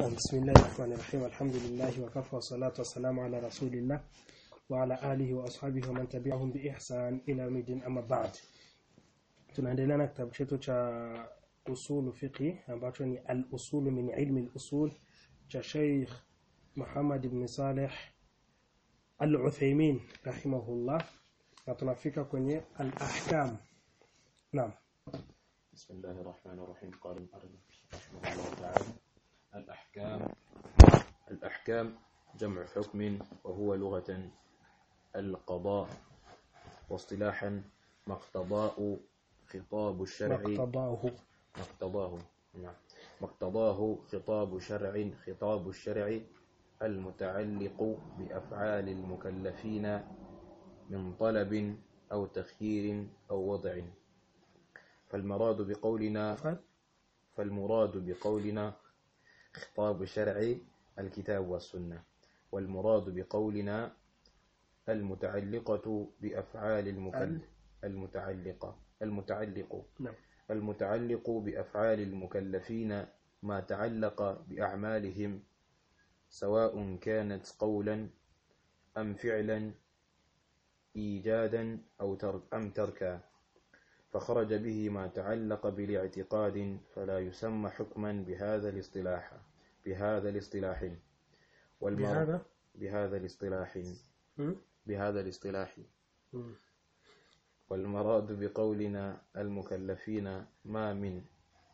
بسم الله الرحمن الرحيم الحمد لله وكفى والصلاة والسلام على رسول الله وعلى آله وأصحابه ومن تبعهم بإحسان إلى يوم الدين أما بعد tunaendelea na kitabu chetu cha usulu fiqhi ambacho ni al-usul min ilmi al-usul cha Sheikh Muhammad ibn Saleh Al-Uthaymeen rahimahullah na tunafika kwenye al-ahkam naam بسم الله الرحمن الرحيم قال المؤلف رحمه الله تعالى الأحكام الأحكام جمع حكم وهو لغة القضاء واصطلاحا مقتضاء خطاب الشرع مقتضاه مقتضاه نعم مقتضاه خطاب شرع خطاب الشرع المتعلق بأفعال المكلفين من طلب أو تخيير أو وضع فالمراد بقولنا فال فالمراد بقولنا خطاب شرع الكتاب والسنة والمراد بقولنا المتعلقة بأفعال المكلف المتعلقة المتعلق نعم المتعلق بأفعال المكلفين ما تعلق بأعمالهم سواء كانت قولا أم فعلا إيجادا أو ترك أم تركا فخرج به ما تعلق بالاعتقاد فلا يسمى حكما بهذا الاصطلاح بهذا الاصطلاح والمر- بهذا بهذا الاصطلاح م? بهذا الاصطلاح م. والمراد بقولنا المكلفين ما من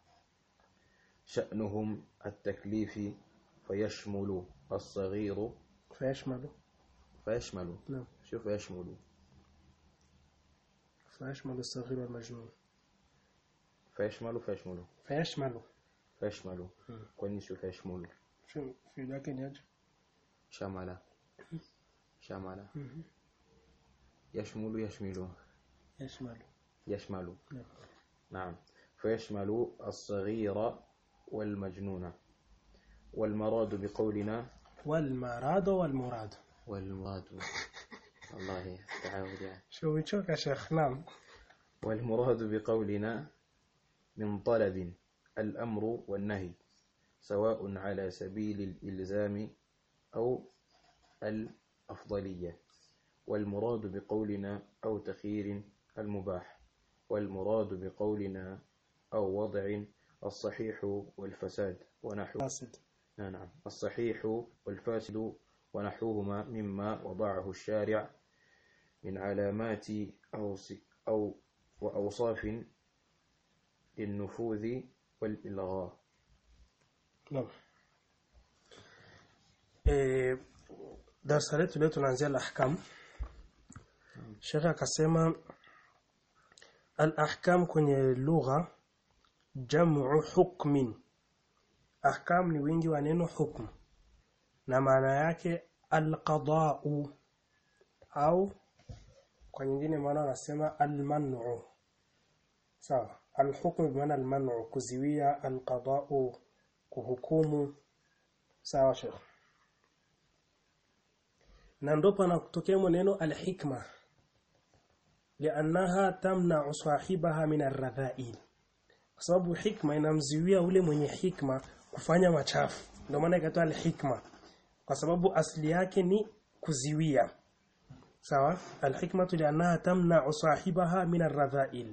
شأنهم التكليف فيشمل الصغير فيشمل فيشمل نعم شوف يشمل فيشمل الصغير والمجنون فيشمل فيشمل فيشمل فيشمل مم. كوني شوف يشمل شو في ذاك يجي شمل شمل يشمل يشمل يشمل يشمل نعم نعم فيشمل الصغير والمجنون والمراد بقولنا والمراد والمراد والمراد والله تعود يعني شو بتشوف يا شيخ نعم والمراد بقولنا من طلب الأمر والنهي سواء على سبيل الإلزام أو الأفضلية والمراد بقولنا أو تخيير المباح والمراد بقولنا أو وضع الصحيح والفساد ونحو فاسد نعم الصحيح والفاسد ونحوهما مما وضعه الشارع من علامات أو س- أو وأوصاف للنفوذ والإلغاء نعم eh darasa letu leo tunaanzia al-ahkam Sheikh akasema al-ahkam kwenye lugha jam'u hukmin ahkam ni wingi wa neno hukm na maana yake al-qada'u au kwa nyingine maana wanasema al-man'u sawa al-hukm bi maana al-man'u kuziwia al-qada'u kuhukumu sawa Sheikh na ndo panatokea neno al-hikma lianaha tamna'u sahibaha min ar-radha'il kwa sababu hikma inamziwia ule mwenye hikma kufanya machafu ndio maana ikaitwa al-hikma kwa sababu asili yake ni kuziwia sawa al-hikmatu lianaha tamna'u sahibaha min ar-radha'il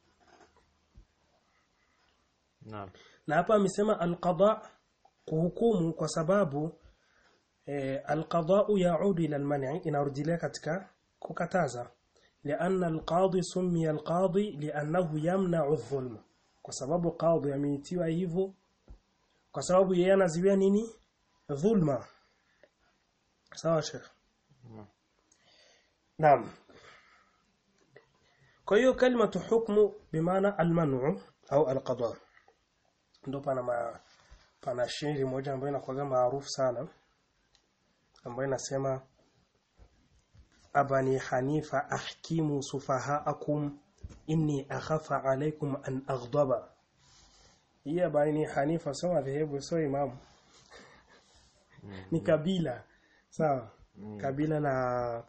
نعم na hapa amesema alqada kuhukumu kwa sababu eh, alqada'u yaudu ila alman'i inarudilia katika kukataza lianna alqadi summiya alqadi liannahu yamna'u adh-dhulm kwa sababu qadi ameitiwa hivyo kwa sababu yeye anaziwia nini dhulma sawa sheikh naam kwa hiyo kalimatu hukmu bimaana almanu au alqada ndo pana ma, pana shairi moja ambayo inakuwa maarufu sana ambayo inasema abani hanifa ahkimu sufahaakum inni akhafa alaykum an aghdaba hii abani hanifa sio madhehebu sio imamu ni kabila sawa kabila la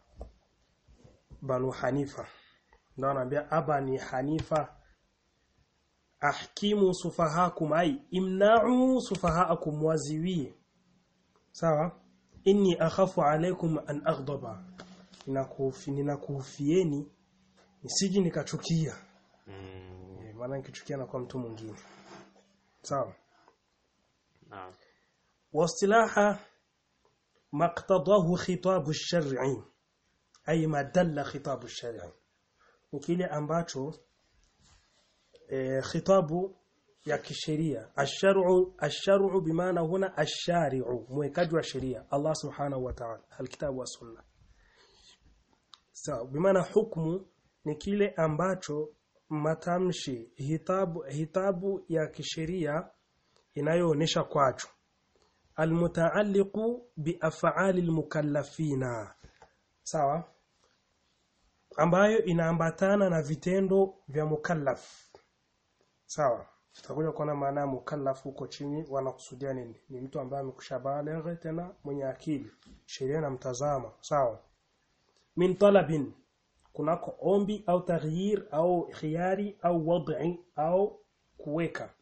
banu hanifa ndio anaambia abani hanifa ahkimu sufahakum ay imna'u sufahaakum waziwie sawa inni akhafu alaykum an aghdaba ninakufi ninakufieni nisiji nikachukia Mm. Eh, maana nikichukia na kwa mtu mwingine sawa نعم واصطلاح ما اقتضاه خطاب الشرع أي ما دل خطاب الشرع وكile ambacho eh, khitabu ya kisheria asharu asharu bimaana huna ashari'u mwekaji wa sheria Allah subhanahu wa ta'ala alkitabu wa sunna sawa bimaana hukumu ni kile ambacho matamshi hitabu hitabu ya kisheria inayoonesha kwacho almutaalliqu biaf'ali almukallafina sawa ambayo inaambatana na vitendo vya mukallaf sawa tutakuja kuona maana ya mukallaf huko chini wanakusudia nini ni mtu ambaye amekushabaligha tena mwenye akili sheria na mtazama sawa min talabin kunako ombi au taghyir au khiyari au wad'i au kuweka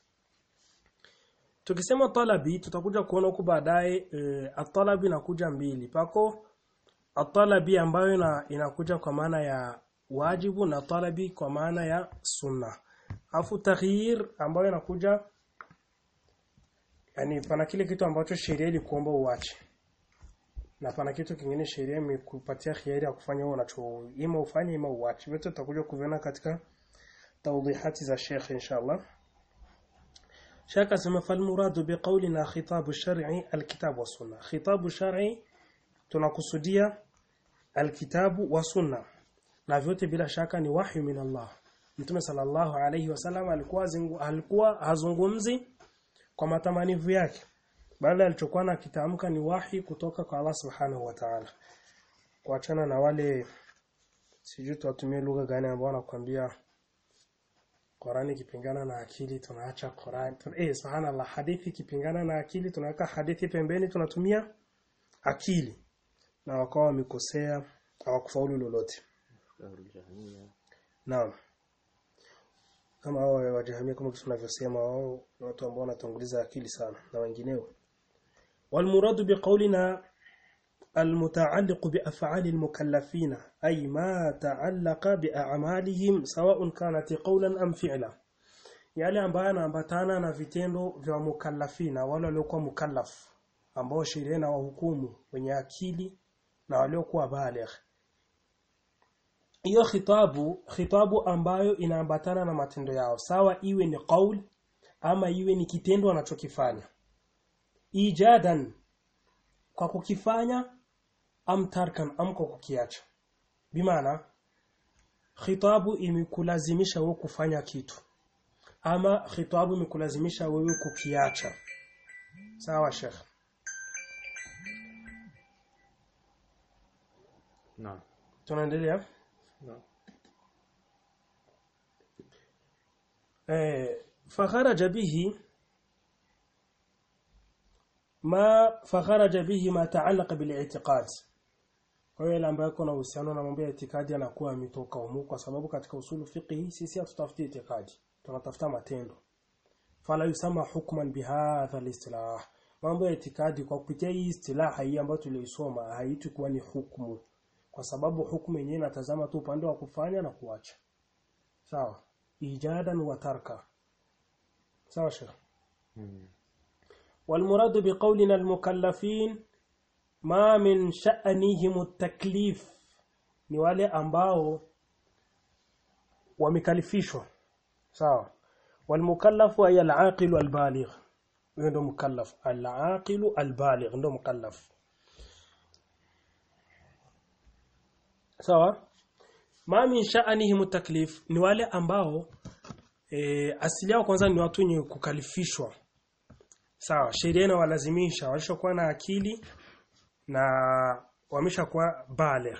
tukisema talabi tutakuja kuona huku baadaye e, atalabi inakuja mbili pako atalabi ambayo ina, inakuja kwa maana ya wajibu na talabi kwa maana ya sunna afu taghyir ambayo inakuja yani pana kile kitu ambacho sheria ilikuomba uache na pana kitu kingine sheria imekupatia khiari ya kufanya wewe unacho ima ufanye ima uache vyote tutakuja kuviona katika tawdihati za Sheikh inshallah Sheikh asema fal muradu biqawlina khitabu shar'i alkitab wa sunna khitabu shar'i tunakusudia alkitabu wa sunna na vyote bila shaka ni wahyu min Allah Mtume sallallahu alayhi wasallam alikuwa zingu, alikuwa hazungumzi kwa matamanivu yake bali alichokuwa nakitamka ni wahi kutoka kwa Allah subhanahu wa ta'ala kuachana na wale sijui tuwatumie lugha gani ambao wanakuambia Qurani ikipingana na akili tunaacha Qurani tuna, eh subhanallah hadithi ikipingana na akili tunaweka hadithi pembeni tunatumia akili na wakawa wamekosea hawakufaulu lolote أهل الجهمية Naam. Kama hao wajahamia kama tunavyosema wao ni watu ambao wanatanguliza akili sana na wengineo. Walmuradu biqaulina المتعلق بأفعال المكلفين أي ما تعلق بأعمالهم سواء كانت قولا أم فعلا yale ambayo yanaambatana na vitendo vya mukallafina wale waliokuwa mukallaf ambao sheria na wahukumu wenye akili na waliokuwa baligh hiyo khitabu khitabu ambayo inaambatana na matendo yao sawa iwe ni qaul ama iwe ni kitendo anachokifanya ijadan kwa kukifanya am tarkan am kwa kukiacha bimaana khitabu imekulazimisha wewe kufanya kitu ama khitabu imekulazimisha wewe kukiacha sawa sheikh نعم tunaendelea نعم eh fakharaja bihi ma fakharaja bihi ma ta'allaqa bil i'tiqad kwa hiyo ile ambayo kuna uhusiano na mambo ya itikadi anakuwa ametoka humu kwa sababu katika usulu fiqhi sisi hatutafuti itikadi tunatafuta matendo fala yusama hukman bihadha al-istilah mambo ya itikadi kwa kupitia hii istilaha hii ambayo tuliisoma haitwi kuwa ni hukumu kwa sababu hukumu yenyewe inatazama tu upande wa kufanya na kuacha sawa ijadan wa tarka sawa sheikh مم. والمراد بقولنا المكلفين ما من شأنهم التكليف ni wale ambao wamekalifishwa sawa walmukallafu ay al-aqil al-baligh huyo ndo mukallaf al-aqil al-baligh ndo mukallaf sawa ma min sha'anihim taklif ni wale ambao e, asili yao kwanza ni watu wenye kukalifishwa sawa sheria inawalazimisha walishakuwa na akili na wameshakuwa baligh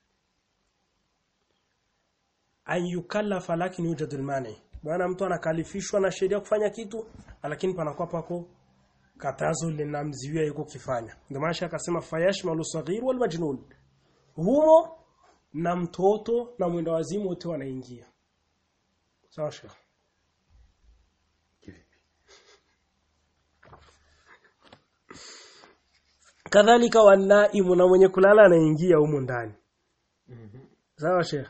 an yukallafa lakini yujadu almani bwana mtu anakalifishwa na sheria kufanya kitu lakini panakuwa pako katazo linamziwia yuko kifanya ndio maana akasema fayashmalu saghir wal majnun humo na mtoto na mwenda wazimu wote wanaingia sawa sheikh kadhalika wanaimu na mwenye kulala anaingia humo ndani Mhm. sawa sheikh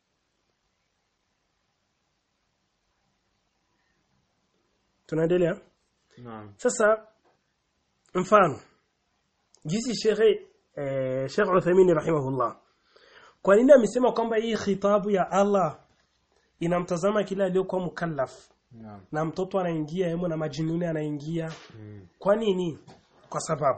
tunaendelea Naam. sasa mfano jinsi shekhe eh, Sheikh Uthaymeen rahimahullah kwa nini amesema kwamba hii khitabu ya Allah inamtazama kila aliyokuwa mukallaf Naam. na mtoto anaingia yemo na majinuni anaingia Mm. kwa nini kwa sababu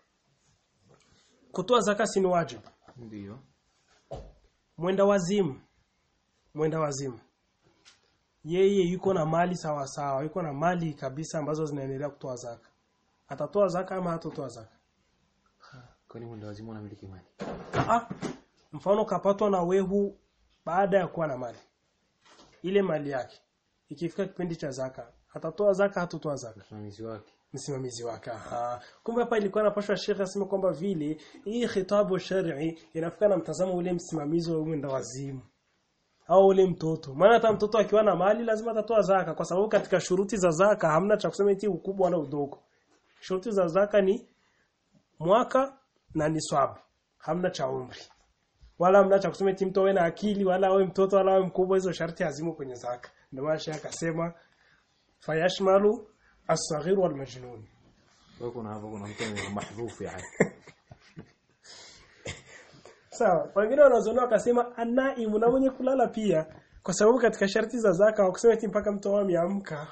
kutoa zaka si ni wajibu Ndio. mwenda wazimu mwenda wazimu yeye yuko na mali sawa sawa yuko na mali kabisa ambazo zinaendelea kutoa zaka atatoa zaka ama hatotoa zaka Kwani mwenda wazimu anamiliki mali? ah mfano kapatwa na wehu baada ya kuwa na mali ile mali yake ikifika kipindi cha zaka atatoa zaka hatotoa zaka Msimamizi wake. msimamizi wake aha kumbe hapa ilikuwa napashwa shekhe aseme kwamba vile hii khitabu shar'i inafika na mtazamo ule msimamizi wa mwenda wazimu au ule mtoto maana hata mtoto akiwa na mali lazima atatoa zaka kwa sababu katika shuruti za zaka hamna cha kusema eti ukubwa wala udogo shuruti za zaka ni mwaka na ni swabu hamna cha umri wala hamna cha kusema eti mtu awe na akili wala awe mtoto wala awe mkubwa hizo sharti hazimo kwenye zaka ndio maana shekhe akasema fayashmalu as-saghir wal majnun Kwa hiyo kuna hapo kuna mtu ni mahdhufu yani. sawa wengine wanazoona wakasema anaimu na mwenye kulala pia kwa sababu katika sharti za zaka wakusema eti mpaka mtu awe ameamka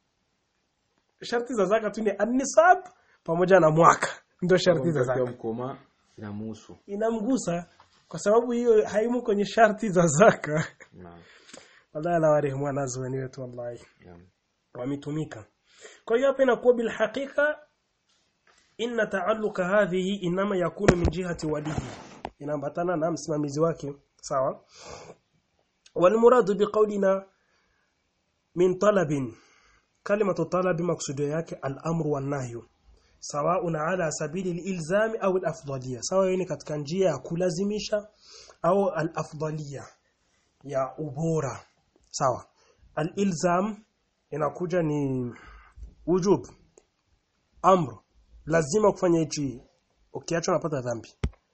sharti za zaka tu ni an-nisab pamoja na mwaka ndio sharti za Akiwa zaka mkoma inamuhusu. inamgusa kwa sababu hiyo haimu kwenye sharti za zaka Naam. wallahi la warehemu wanazuoni wetu wallahi Naam. wametumika kwa hiyo hapa inakuwa bil haqiqa inna ta'alluqa hadhihi inama yakunu min jihati walihi inaambatana na msimamizi wake sawa wal muradu biqawlina min talabin kalimatu talabi maksudio yake al amru wan nahyu sawa'un ala sabili al ilzami au al afdaliyya sawa hiyo ni katika njia ya kulazimisha au al afdaliyya ya ubora sawa al ilzam inakuja ni wujub amr lazima kufanya hichi ukiacha unapata dhambi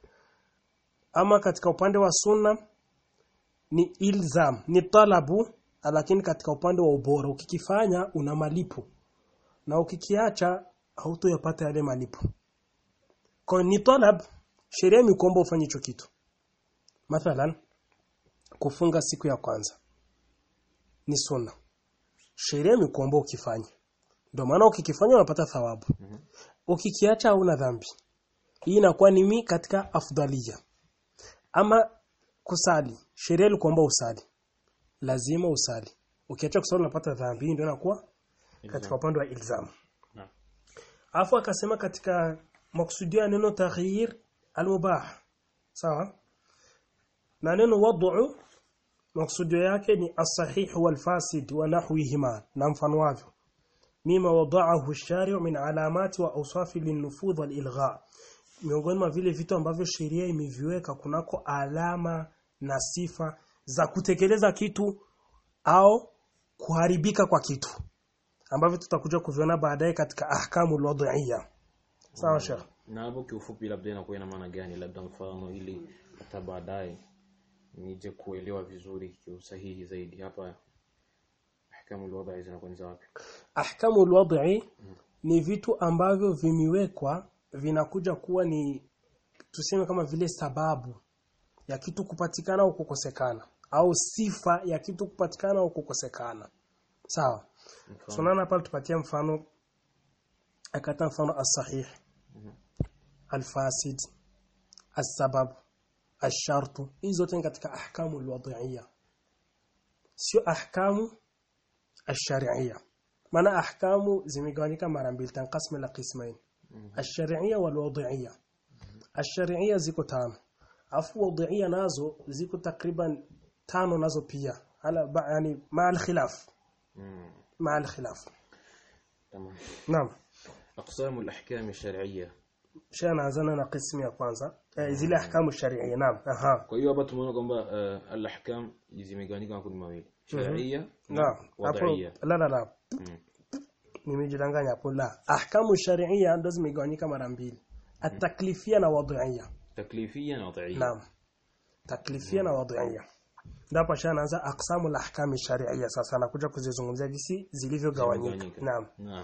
ama katika upande wa sunna ni ilzam ni talabu lakini katika upande wa ubora ukikifanya una malipo na ukikiacha hautoyapata yale malipo kwa hiyo ni talab sheria imekuomba ufanye hicho kitu mathalan kufunga siku ya kwanza ni sunna sheria imekuomba ukifanye ndio maana ukikifanya unapata thawabu ukikiacha hauna dhambi hii inakuwa ni mi katika afdalia ama kusali sheria ilikuomba usali lazima usali ukiacha kusali unapata dhambi hii ndio inakuwa katika upande wa ilzam Naam. afu akasema katika maksudia neno taghyir almubah sawa na neno wad'u maksudio yake ni as-sahih wal fasid wa nahwihima na mfano wavyo mima wada'ahu ash-shari' min alamati wa awsafi lin-nufudh wal-ilgha miongoni mwa vile vitu ambavyo sheria imeviweka kunako alama na sifa za kutekeleza kitu au kuharibika kwa kitu ambavyo tutakuja kuviona baadaye katika ahkamu al-wad'iyya sawa sheikh Na hapo kiufupi labda inakuwa ina maana gani labda mfano ili hata baadaye nije kuelewa vizuri kiusahihi zaidi hapa ahkamu alwadhi zinakuwa ni za wapi? ahkamu alwad'i ni vitu ambavyo vimewekwa vinakuja kuwa ni tuseme kama vile sababu ya kitu kupatikana au kukosekana au sifa ya kitu kupatikana au kukosekana sawa Mfano. sunana pale tupatie mfano akata mfano as-sahih al-fasid as-sabab ash-shart hizo zote ni katika ahkamu alwad'iyya sio ahkamu ash-shar'iyya maana ahkamu zimegawanyika mara mbili tanqasmu la qismain ash-shar'iyya wal wad'iyya ash-shar'iyya ziko tano afu wad'iyya nazo ziko takriban tano nazo pia ala ba- yani ma al-khilaf Mm. ma al-khilaf Tamam. naam أقسام الأحكام الشرعية kisha naanzana na qismu ya kwanza eh, zile ahkamu sharia naam aha kwa hiyo hapa tumeona kwamba uh, al-ahkam zimegawanyika makundi mawili sharia naam hapo wadaiya la la la Mm. nimejidanganya hapo la ahkamu sharia ndo zimegawanyika mara mbili ataklifia na wadhiia تكليفيا وضعيا naam taklifia na wadhiia ndipo anaanza aqsamu lahkami sharia sasa anakuja kuzizungumzia jinsi zilivyogawanyika Zimegawanyika. naam نعم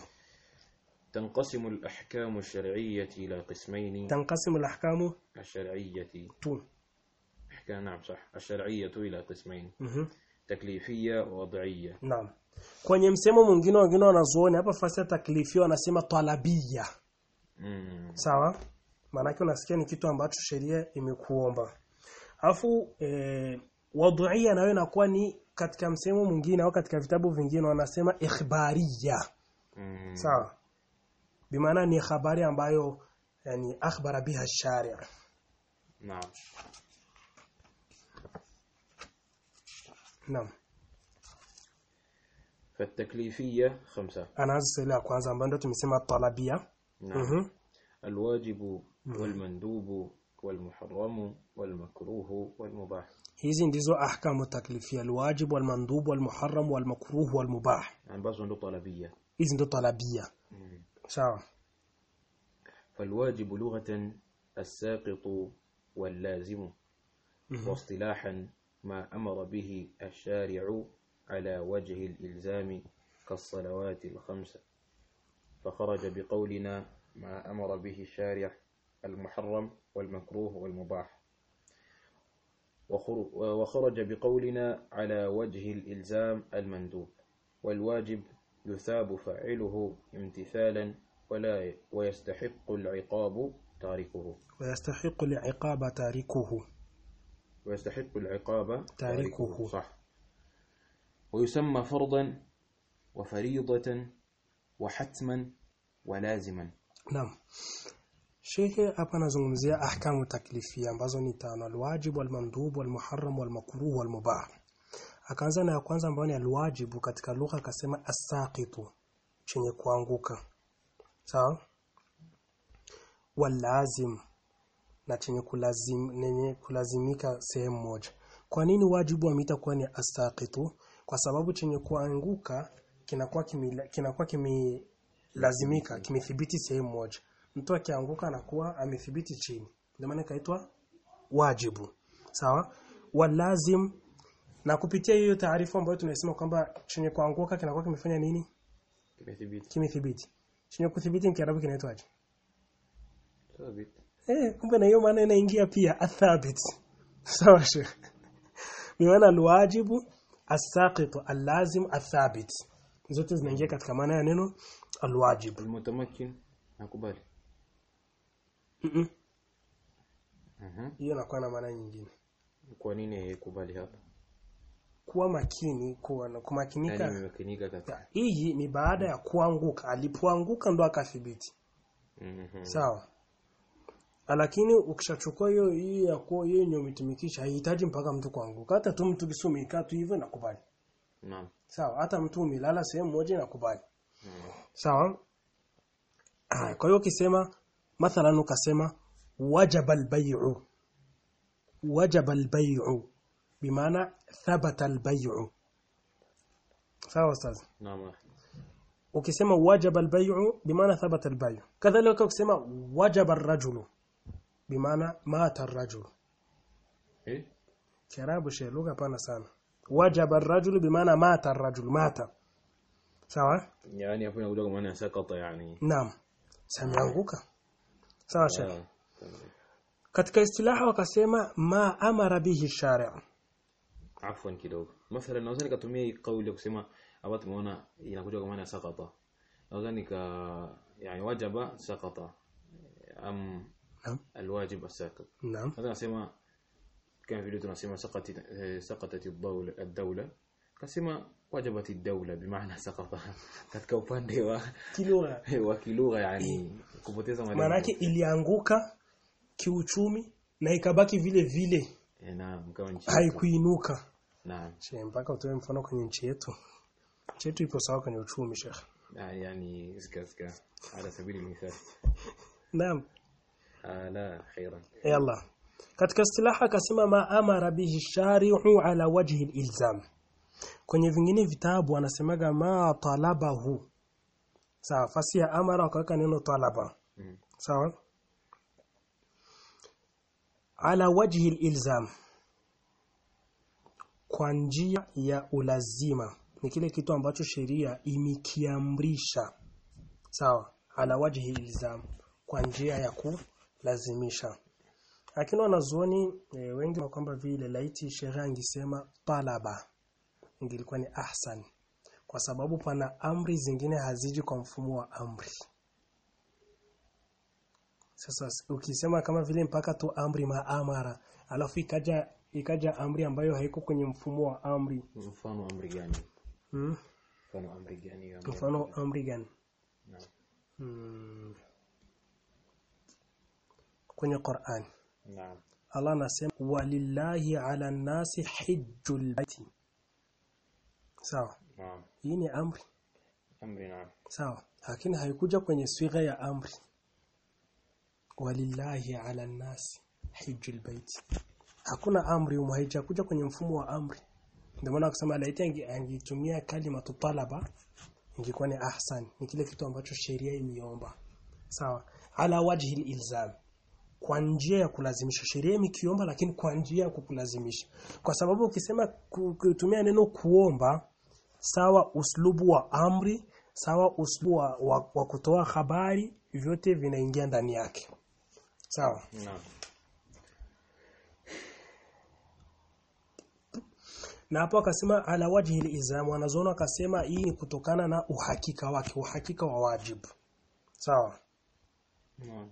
تنقسم الأحكام الشرعية إلى قسمين tanqasimu alahkamu الشرعية tu أحكام نعم صح الشرعية إلى قسمين mhm تكليفية ووضعية naam kwenye msemo mwingine wengine wanazuoni hapa fasi ya taklifia wanasema talabia مم. sawa maanake unasikia ni kitu ambacho sheria imekuomba alafu eh, wadhuia nayo inakuwa ni katika msemo mwingine au katika vitabu vingine wanasema ikhbaria مم. sawa bimaana ni habari ambayo yani akhbara biha sharia نعم naam فالتكليفية خمسة anaanza sehemu ya kwanza ambayo ndio tumesema talabia نعم mhm الواجب والمندوب والمحرم والمكروه والمباح hizi ndizo ahkamu taklifia alwajib walmandub walmuharram walmakruh walmubah ambazo ndo talabia hizi ndio talabia sawa فالواجب لغة الساقط واللازم واصطلاحا ما أمر به الشارع على وجه الإلزام كالصلوات الخمس فخرج بقولنا ما أمر به الشارع المحرم والمكروه والمباح وخر- وخرج بقولنا على وجه الإلزام المندوب والواجب يثاب فاعله امتثالا ولا ويستحق العقاب تاركه ويستحق العقاب تاركه ويستحق العقاب تاركه. صح ويسمى فرضا وفريضة وحتما ولازما Naam. Shehe hapa anazungumzia ahkamu taklifia ambazo ni tano alwajib walmandub walmuharram walmakruh walmubah. Akaanza na ya kwanza ambayo ni alwajibu katika lugha akasema asaqitu chenye kuanguka. Sawa? Walazim na chenye kulazim nenye kulazimika sehemu moja. Kwa nini wajibu ameita kuwa ni asaqitu? Kwa sababu chenye kuanguka kinakuwa kimila- kinakuwa kimelazimika kimethibiti sehemu moja. Mtu akianguka anakuwa amethibiti chini. Ndio maana ikaitwa wajibu. Sawa? Walazim na kupitia hiyo taarifa ambayo tunasema kwamba chenye kuanguka kinakuwa kimefanya nini? kimethibiti Kimethibiti. Chenye kuthibiti mkiarabu kinaitwaje? ثابت Eh, kumbe na hiyo maana inaingia pia athabit. Sawa sheikh. Bimaana alwajibu as-saqit al-lazim athabit. Zote zinaingia katika maana ya neno alwajib. المتمكن nakubali Mhm. Mhm. Hiyo inakuwa na maana nyingine. kwa nini haikubali hapa Kuwa makini, kuwa na kumakinika. yani imekinika katika Hii ni baada ya kuanguka. Alipoanguka ndo akathibiti. Mhm. Sawa. Lakini ukishachukua hiyo hiyo ya kuwa hiyo yenye umetumikisha haihitaji mpaka mtu kuanguka. Hata tu mtu kisumika tu hivyo nakubali. naam Sawa, hata mtu umelala sehemu moja nakubali. Mhm. Sawa? Ah, kwa hiyo ukisema mathalan ukasema wajaba albay'u. Wajaba albay'u bimaana thabata albay'u. Sawa ustaz? naam ukisema wajaba albay'u bimaana thabata albay'u kadhalika ukisema wajaba arrajulu bimaana mata arrajulu eh kiarabu shi lugha pana sana wajaba arrajulu bimaana mata arrajulu mata sawa yani hapo inakuja kwa maana ya sakata yani naam sameanguka sawa sheikh Ah, katika istilaha wakasema ma amara bihi shari' afwan kidogo mathalan naweza nikatumia hii kauli ya kusema hapa tumeona inakuja kwa maana ya sakata naweza nika yani wajaba sakata am naam alwajib asaqit naam هذا nasema kama vile tunasema saqati eh, saqatat ad-dawla ad-dawla kasema wajabat ad-dawla bimaana saqata katika upande wa kilugha wa kilugha yani kupoteza maana malengo yake ilianguka kiuchumi na ikabaki vile vile Eh, naam kama nchi haikuinuka naam She, mpaka utoe mfano kwenye nchi yetu. Nchi yetu ipo sawa kwenye uchumi, Sheikh. Ah, yani zika zika ala sabili mithal Naam. Ah, la khairan Yalla. Katika istilaha akasema ma amara bihi shari'u ala wajhi ilzam. Kwenye vingine vitabu anasemaga ma talabahu. Sawa, fasi ya amara wakaweka neno talaba. Mm. Sawa? ala wajhi ilzam kwa njia ya ulazima ni kile kitu ambacho sheria imekiamrisha sawa ala wajhi ilzam kwa njia ya kulazimisha lakini wanazuoni e, wengi wa kwamba vile laiti sheria ingisema talaba ingilikuwa ni ahsan kwa sababu pana amri zingine haziji kwa mfumo wa amri sasa ukisema kama vile mpaka tu amri maamara alafu ikaja ikaja amri ambayo haiko kwenye mfumo wa amri mfano amri gani hmm? mfano amri gani hiyo ambayo- mfano amri gani Naam. hmm. kwenye Qur'an naam Allah anasema walillahi ala nasi hijjul baiti sawa naam hii ni amri amri naam sawa lakini haikuja kwenye swigha ya amri walillahi ala nasi hijjul baiti hakuna amri humo haijakuja kwenye mfumo wa amri ndio maana kusema laiti ange- angetumia kalima talaba ingekuwa ni ahsan ni kile kitu ambacho sheria imeomba sawa ala wajhi ilzam kwa njia ya kulazimisha sheria imekiomba lakini kwa njia ya kukulazimisha kwa sababu ukisema ku- kutumia neno kuomba sawa uslubu wa amri sawa uslubu wa, wa, wa kutoa habari vyote vinaingia ndani yake sawa naam na hapo akasema ala wajhi ilzam wanazoona akasema hii ni kutokana na uhakika wake uhakika wa wajibu sawa naam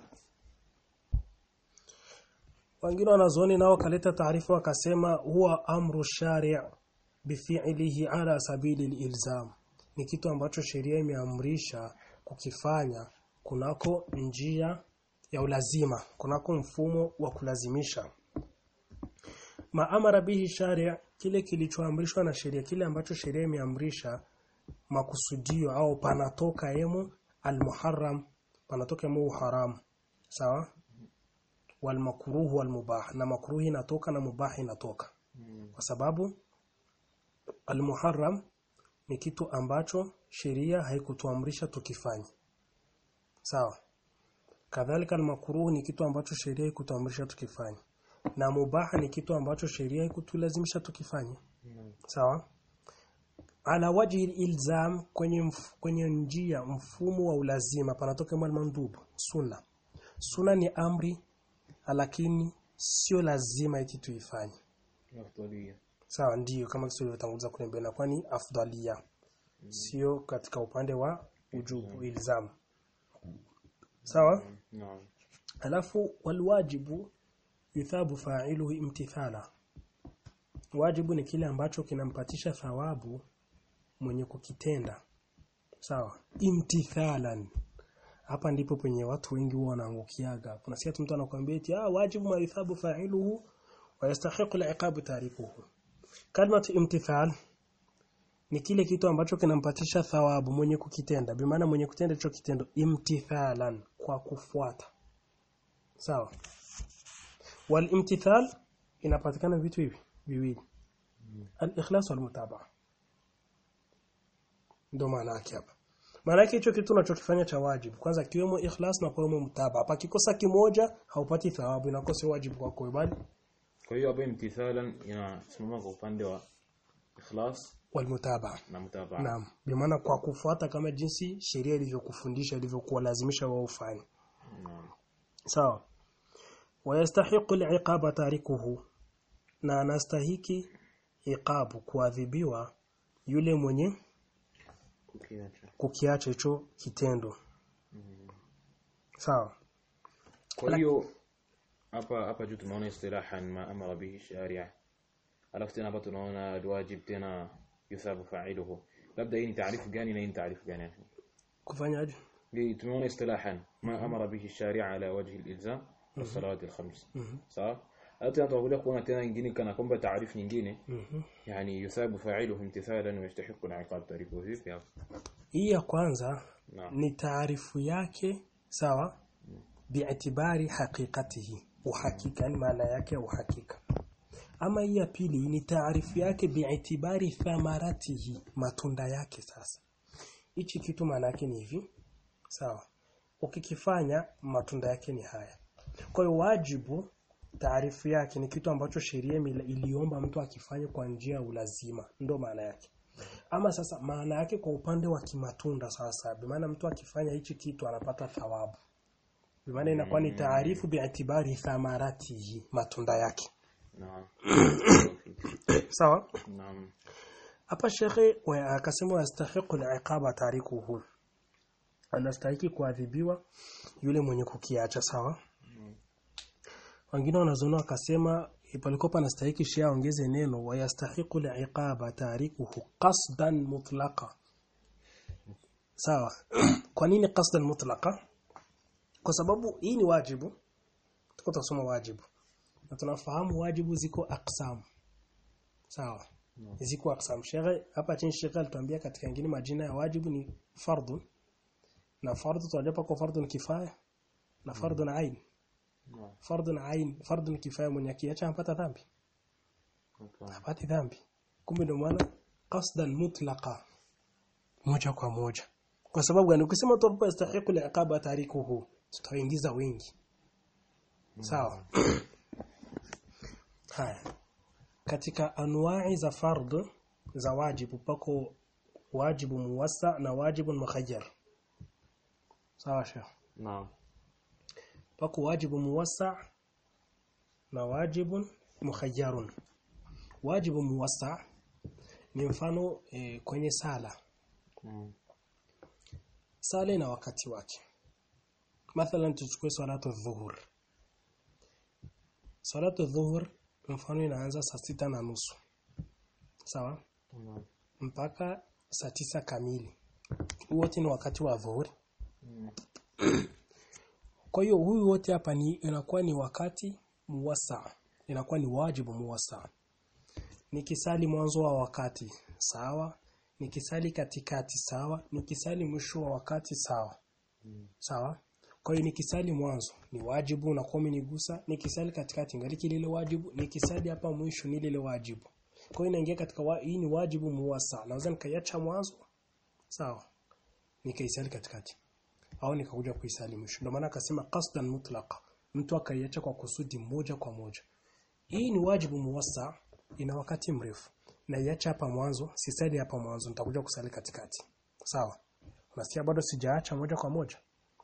wengine wanazuoni nao kaleta taarifa wakasema huwa amru shari' bifi'lihi ala sabili ilzam ni kitu ambacho sheria imeamrisha kukifanya kunako njia ya ulazima kunako mfumo wa kulazimisha maamara bihi shari' kile kilichoamrishwa na sheria kile ambacho sheria imeamrisha makusudio au panatoka emo almuharram panatoka emo haram sawa walmakruhu walmubah na makruhi inatoka na mubah inatoka kwa sababu almuharram ni kitu ambacho sheria haikutuamrisha tukifanye sawa kadhalika almakruhu ni kitu ambacho sheria haikutuamrisha tukifanye na mubah ni kitu ambacho sheria haikutulazimisha tukifanye sawa ala wajhi ilzam kwenye mf, kwenye njia mfumo wa ulazima panatoka mandub sunna sunna ni amri lakini sio lazima eti tuifanye afdalia sawa ndiyo kama kisi ulivyotanguliza kule mbele na kwani afdalia sio katika upande wa ujubu ilzam sawa naam alafu walwajibu yuthabu fa'iluhu imtithala wajibu ni kile ambacho kinampatisha thawabu mwenye kukitenda sawa imtithalan hapa ndipo penye watu wengi huwa wanaangukiaga kuna sikia mtu anakuambia eti ah wajibu ma yuthabu fa'iluhu wa yastahiqu al-iqabu tarikuhu kalimatu imtithal ni kile kitu ambacho kinampatisha thawabu mwenye kukitenda bi maana mwenye kutenda hicho kitendo imtithalan kwa kufuata sawa wal imtithal inapatikana vitu hivi viwili al-ikhlas wal mutabaa ndio maana yake hapa maana yake hicho kitu unachokifanya cha wajibu kwanza kiwemo ikhlas na kiwemo mutabaa pakikosa kimoja haupati thawabu inakosa wajibu kwako bali kwa hiyo hapo imtithalan inasimama kwa upande wa ikhlas wal mutabaa na mutabaa Naam. Bi maana kwa kufuata kama jinsi sheria ilivyokufundisha ilivyokuwa lazimisha wao ufanye. naam Sawa. Wayastahiqu al-iqaba tarikuhu. Na anastahiki iqabu kuadhibiwa yule mwenye kukiacha kukiacha hicho kitendo. Sawa. kwa hiyo hapa hapa juu tunaona istilahan ma amara bihi sharia alafu tena hapa tunaona alwajib tena yusabu fa'iluhu labda hii ni taarifu gani na hii ni taarifu gani Kufanyaje? hii tumeona istilahan ma amara bihi sharia ala wajhi alilzam والصلوات الخمس sawa hata tena tutakuja kuona tena nyingine kana kwamba taarifu nyingine Mhm. yani yusabu fa'iluhu imtithalan wa yastahiqu al-iqab tarikuhu vipi hapo Hii ya kwanza naam ni taarifu yake sawa bi'tibari haqiqatihi uhakika ni maana yake uhakika ama hii ya pili ni taarifu yake bi'tibari thamaratihi matunda yake sasa hichi kitu maana yake ni hivi sawa ukikifanya matunda yake ni haya kwa hiyo wajibu taarifu yake ni kitu ambacho sheria imela- iliomba mtu akifanye kwa njia ya ulazima ndo maana yake ama sasa maana yake kwa upande wa kimatunda sasa bimaana mtu akifanya hichi kitu anapata thawabu bimaana inakuwa ni taarifu bi'tibari thamaratihi matunda yake naam sawa naam hapa shekhe wa- akasema yastahiqu al-iqaba tarikuhu anastahiki kuadhibiwa yule mwenye kukiacha sawa wengine wanazoona wakasema palikuwa panastahiki shia ongeze neno wayastahiqu al-iqaba tarikuhu qasdan mutlaqa sawa kwa nini qasdan mutlaqa kwa sababu hii ni wajibu tuko tunasoma wajibu na tunafahamu wajibu ziko aqsam sawa ziko aqsam shekhe hapa chini shekhe alituambia katika ingine majina ya wajibu ni fardhu na fardhu tunajua kwa fardhu ni kifaya na fardhu na ain naam fardhu na ain fardhu ni kifaya mwenye akiacha anapata dhambi hapana hapati dhambi kumbe ndio maana qasdan mutlaqa moja kwa moja kwa sababu gani ukisema tu hapo yastahiqu liqaba tarikuhu tutaingiza wengi sawa haya katika anwa'i za fardh za wajibu pako wajibu muwassa na wajibu mukhayyar sawa sheikh naam pako wajibu muwassa na wajibu mukhayyarun wajibu muwassa ni mfano e, kwenye sala naam sala ina wakati wake mathalan tuchukue salatu dhuhur salatu dhuhur mfano inaanza saa sita na nusu sawa naam mpaka saa tisa kamili Huu wote ni wakati wa dhuhuri kwa hiyo huyu wote hapa ni inakuwa ni wakati muwasa inakuwa ni wajibu muwasa nikisali mwanzo wa wakati sawa nikisali katikati sawa nikisali mwisho wa wakati sawa sawa kwa hiyo nikisali mwanzo ni wajibu na kwa nigusa nikisali katikati ngaliki lile wajibu nikisali hapa mwisho ni lile wajibu kwa hiyo inaingia katika wa, hii ni wajibu muwasa naweza nikaiacha mwanzo sawa nikaisali katikati au nikakuja kuisali mwisho ndio maana akasema qasdan mutlaqa mtu akaiacha kwa kusudi moja kwa moja hii ni wajibu muwassa ina wakati mrefu na iacha hapa mwanzo sisali hapa mwanzo nitakuja kusali katikati sawa unasikia bado sijaacha moja kwa moja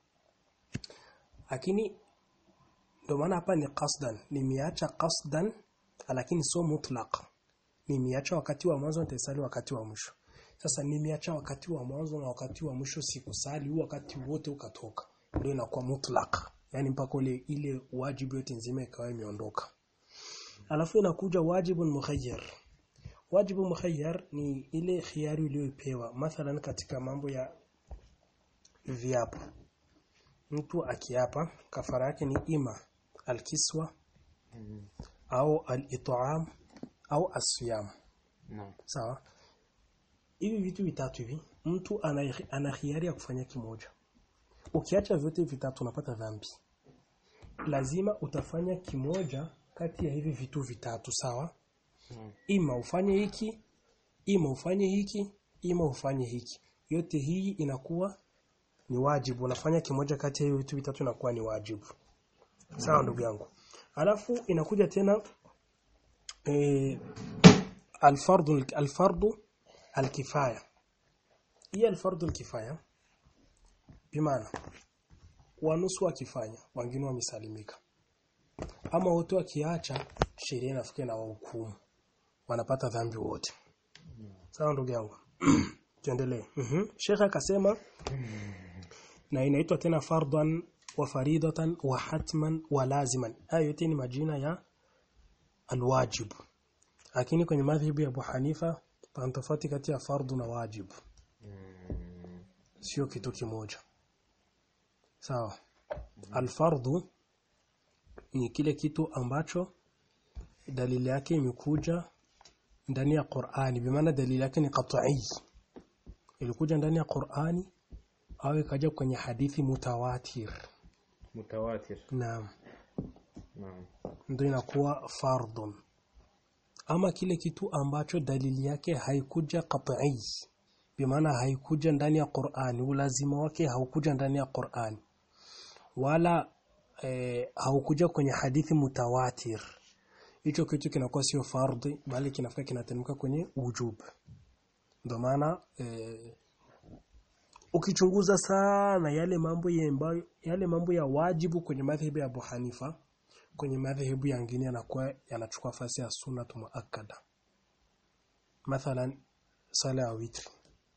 lakini ndio maana hapa ni qasdan nimeacha qasdan lakini sio mutlaq nimeacha wakati wa mwanzo nitasali wakati wa mwisho sasa nimeacha wakati wa mwanzo na wakati wa mwisho sikusali huu wakati wote ukatoka ndio inakuwa mutlaq yani mpaka ile ile wajibu yote nzima ikawa imeondoka alafu inakuja wajibu mukhayyar wajibu mukhayyar ni ile khiari uliyopewa mathalan katika mambo ya viapo mtu akiapa kafara yake ni ima alkiswa au al-it'am au asiyam naam sawa hivi vitu vitatu hivi mtu ana ana hiari ya kufanya kimoja ukiacha vyote vitatu unapata dhambi lazima utafanya kimoja kati ya hivi vitu vitatu sawa naam ima ufanye hiki ima ufanye hiki ima ufanye hiki yote hii inakuwa ni wajibu unafanya kimoja kati ya hivi vitu vitatu inakuwa ni wajibu sawa ndugu yangu alafu inakuja tena eh, alfardu alfardu alkifaya hii alfardu alkifaya bimaana wanusu wakifanya wengine wamesalimika ama wote wakiacha sheria inafikia na wahukumu wanapata dhambi wote sawa ndugu yangu tuendelee mhm shekha akasema na inaitwa tena fardan wa faridatan wa hatman wa laziman haya yote ni majina ya alwajib lakini kwenye madhhabu ya Abu Hanifa pana tofauti kati ya fardu na wajibu sio kitu kimoja sawa alfardu ni kile kitu ambacho dalili yake imekuja ndani ya Qur'ani bimaana dalili yake ni qat'i ilikuja ndani ya Qur'ani au ikaja kwenye hadithi mutawatir mutawatir naam naam ndio inakuwa fardun ama kile kitu ambacho dalili yake haikuja qat'i bimaana haikuja ndani ya Qur'ani ulazima wake haukuja ndani ya Qur'ani wala eh, haukuja kwenye hadithi mutawatir hicho kitu kinakuwa sio fardhi bali kinafika kinateremka kwenye ujub ndio maana eh, ukichunguza sana yale mambo ya ambayo yale mambo ya wajibu kwenye madhehebu ya Abu Hanifa kwenye madhehebu yangine yanakuwa yanachukua nafasi ya sunna muakkada mathalan sala ya witri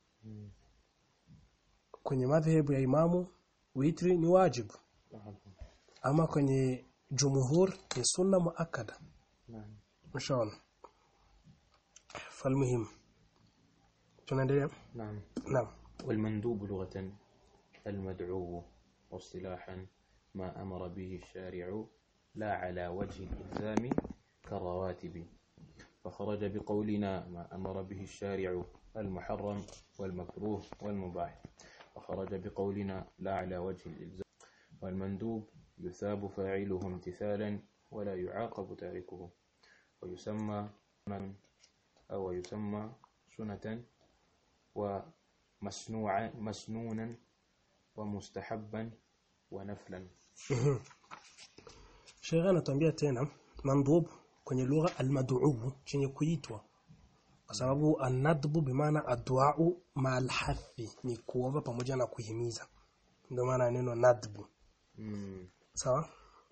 kwenye madhehebu ya imamu witri ni wajibu ama kwenye jumhur ni sunna muakkada نعم mshaona falmuhim tunaendelea نعم naam والمندوب لغة المدعو واصطلاحا ما أمر به الشارع لا على وجه الإلزام كالرواتب فخرج بقولنا ما أمر به الشارع المحرم والمكروه والمباح وخرج بقولنا لا على وجه الإلزام والمندوب يثاب فاعله امتثالا ولا يعاقب تاركه ويسمى سنن أو يسمى سنة ومسنوعا مسنونا ومستحبا ونفلا Sheikh anatuambia tena mandhub kwenye lugha almad'u chenye kuitwa kwa sababu anadbu bimaana adduau ma'al hathi ni kuomba pamoja na kuhimiza ndio maana neno nadbu مم. sawa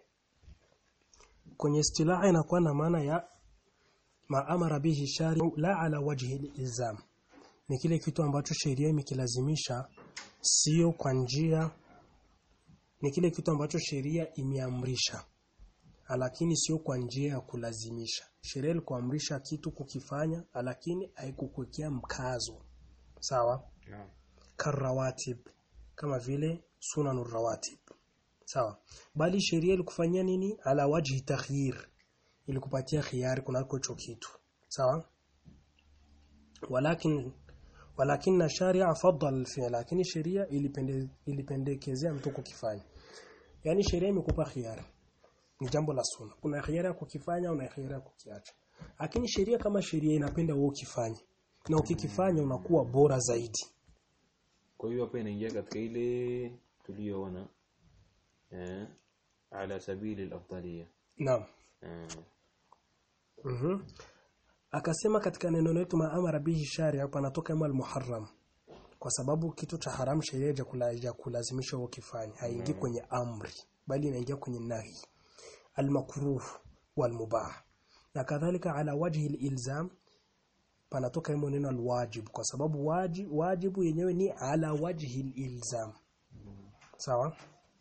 kwenye istilaha inakuwa na maana ya maamara bihi shari'u la ala wajhi ilzam ni kile kitu ambacho sheria imekilazimisha sio kwa njia ni kile kitu ambacho sheria imeamrisha lakini sio kwa njia ya kulazimisha sheria ilikuamrisha kitu kukifanya lakini haikukuwekea mkazo sawa نعم karawatib kama vile sunanur rawatib sawa bali sheria ilikufanyia nini ala wajhi takhyir ilikupatia khiyari kunako hicho kitu sawa walakin walakin sharia faddal alfi'l lakini sheria ilipende, ilipendekezea mtu kukifanya yani sheria imekupa khiyari ni jambo la sunna kuna khiyari ya kukifanya una khiyari ya kukiacha lakini sheria kama sheria inapenda wewe ukifanye na ukikifanya unakuwa bora zaidi kwa hiyo hapa inaingia katika ile tuliyoona eh, ala sabili al-afdaliyya naam eh, Mhm. Akasema katika neno letu maamara bihi shari hapa anatoka ima al-muharram. Kwa sababu kitu cha haram sheria ya kula ya kulazimisha ukifanya haingii kwenye amri bali inaingia kwenye nahi. Al-makruh wal mubah. Na kadhalika ala wajhi al-ilzam panatoka imo neno al-wajib kwa sababu wajib wajibu yenyewe ni ala wajhi al-ilzam. Sawa?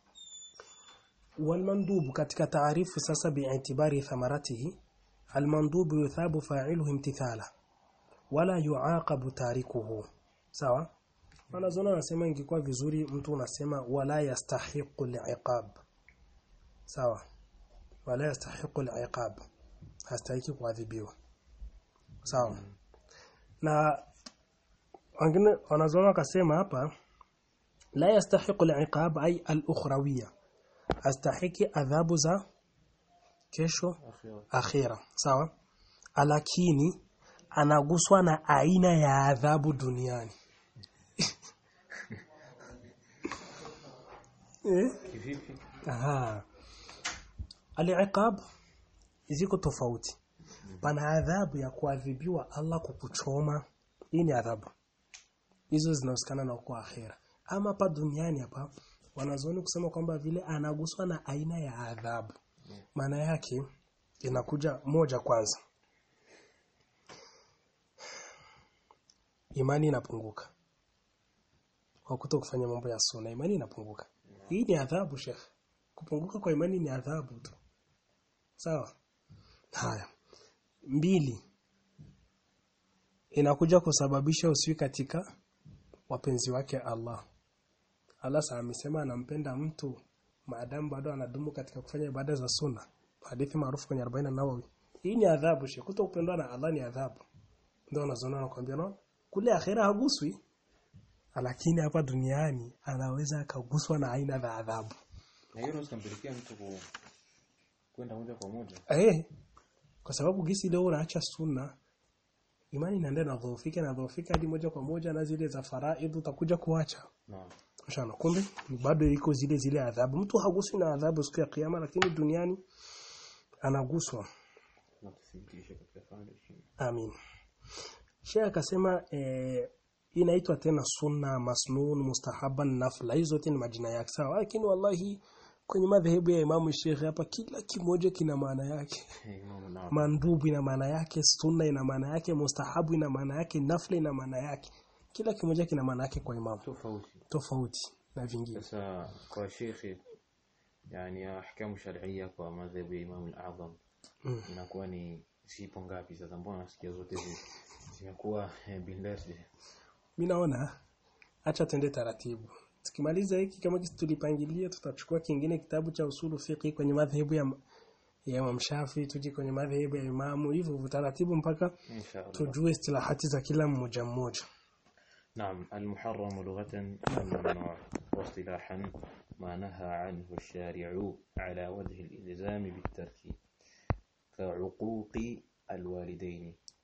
والمندوب katika taarifu sasa bi'itibari thamaratihi المندوب يثاب فاعله امتثالا ولا يعاقب تاركه sawa wanazoona nasema ingekuwa vizuri mtu unasema wala yastahiqu liqab sawa wala yastahiqu liqab hastahiki kuadhibiwa sawa na wengine wanazoona wakasema hapa la yastahiqu liqab ay al-ukhrawiyya astahiki adhabu za kesho akhira akhira sawa lakini anaguswa na aina ya adhabu duniani eh kivipi aha al-iqab ziko tofauti pana adhabu ya kuadhibiwa Allah kukuchoma hii ni adhabu hizo zinahusikana na kwa akhira ama hapa duniani hapa wanazuoni kusema kwamba vile anaguswa na aina ya adhabu maana yake inakuja moja kwanza imani inapunguka kwa kuto kufanya mambo ya sunna imani inapunguka hii ni adhabu shekh kupunguka kwa imani ni adhabu tu sawa haya mbili inakuja kusababisha usiwi katika wapenzi wake Allah Allah saa amesema anampenda mtu maadamu bado anadumu katika kufanya ibada za sunna hadithi maarufu kwenye 40 Nawawi hii ni adhabu she kuto kupendwa na Allah ni adhabu ndio anazoona nakwambia no kule akhera haguswi lakini hapa duniani anaweza akaguswa na aina za adhabu na hiyo inaweza kumpelekea mtu ku kwenda moja kwa moja eh kwa sababu gisi leo unaacha sunna imani inaenda na dhofika na dhofika hadi moja kwa moja na zile za faraidh utakuja kuacha naam mshana kumbe bado iko zile zile adhabu mtu haguswi na adhabu siku ya kiyama lakini duniani anaguswa na tuthibitishe katika fahamu heshima amin Sheikh akasema eh, inaitwa tena sunna masnun mustahaban nafla hizo zote ni majina yake sawa lakini wallahi kwenye madhehebu ya Imamu Sheikh hapa kila kimoja kina maana yake Imam Nawawi mandubu ina maana yake sunna ina maana yake mustahabu ina maana yake nafla ina maana yake kila kimoja kina maana yake kwa imamu tofauti tofauti na vingine sasa kwa shekhi yani ahkamu sharia kwa madhhabu ya Imam al-Azam Mm. inakuwa ni zipo ngapi sasa mbona nasikia zote zi zinakuwa eh, binafsi mimi naona acha tende taratibu tukimaliza hiki kama kisi tulipangilia tutachukua kingine kitabu cha usulu fiqh kwenye madhehebu ya ya Imam Shafi tuje kwenye madhehebu ya Imamu hivyo hivyo taratibu mpaka inshallah tujue istilahati za kila mmoja mmoja نعم المحرم لغة الممنوع واصطلاحا ما نهى عنه الشارع على وجه الإلزام بالترك كعقوق الوالدين